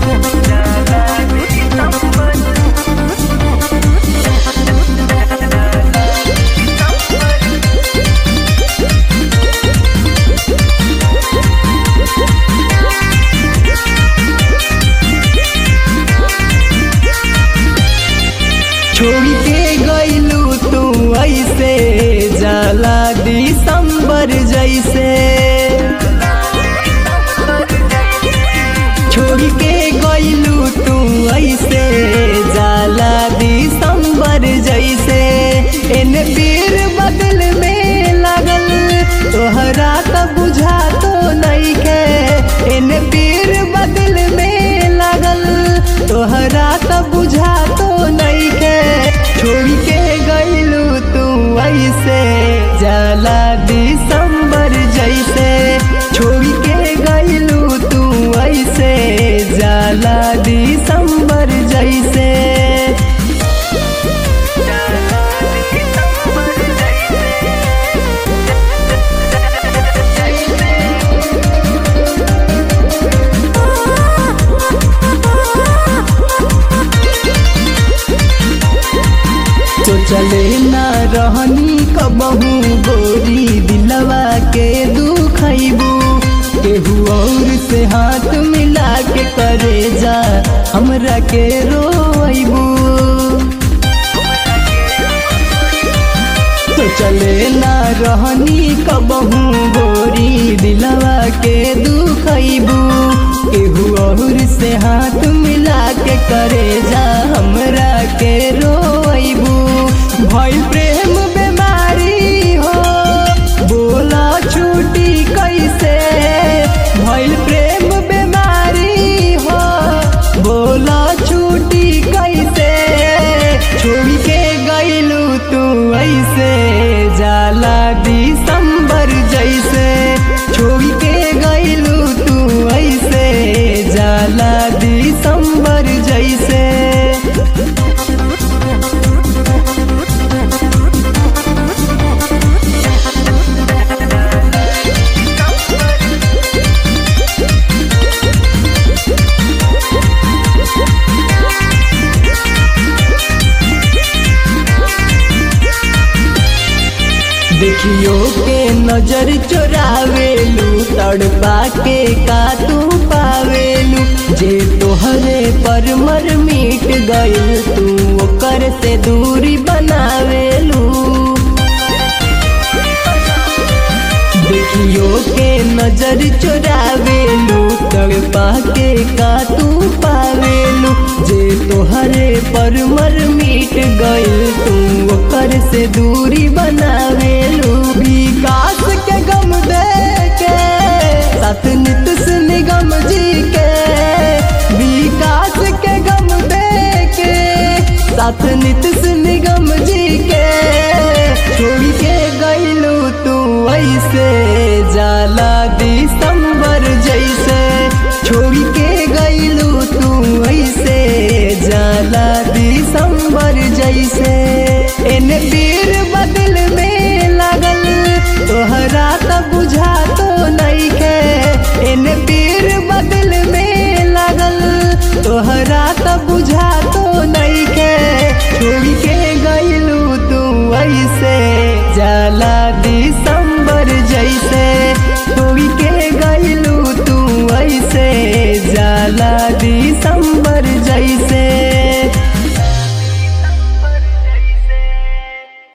छोड़ के गईलू तू ऐसे जाला दिसंबर जैसे छोड़ के गईलू तू ऐसे जाला दिसंबर जैसे इन पीर बदल में लगल तोहरा त बुझा तो नहीं के इन पीर बदल में लगल तोहरा त बुझा तो नहीं के छोड़ के गईलू तू ऐसे जाला दिसंबर जैसे छोड़ के गईलू तू ऐसे जाला दिसंबर जैसे तो चले ना रहनी कबहू गोरी दिलवा के दुखैबू केहू और से हाथ मिला के करे जा हमरा के रोइबू तो चले ना रहनी कबहू गोरी दिलवा के दुखैबू केहू और से हाथ मिला के करे जा हमरा के रोइबू भइल प्रेम बीमारी हो बोला छूटी कैसे भइल प्रेम बीमारी हो बोला छूटी कैसे छोड़ के गईलू तू ऐसे जाला दिसंबर जैसे छोड़ के गईलू तू ऐसे जाला दिसंबर जैसे देखियो के नजर चोरावेलू तड़पा के का तू पावेलू जे तोहरे पर मर मिट गइल तू ओकर से दूरी बनावेलू देखियो के नजर चोरावेलू तड़पा के का तू पावेलू जे तोहरे पर मर मिट गइल तू ओकर से दूरी बनावेलू विकास के गम दे के साथ नित निगम जी के विकास के गम दे के साथ नित निगम जी के छोड़ के गईलू तू ऐसे जाला दिसंबर जैसे छोड़ के गईलू तू ऐसे जाला दिसंबर जैसे इन पीर बदल में लगल तोहरा त बुझा तो नहीं के इन पीर बदल में लगल तोहरा त बुझा तो नहीं के छोड़ के गईलू तू ऐसे जाला दिसंबर जैसे छोड़ के गईलू तू ऐसे जाला दिसंबर जैसे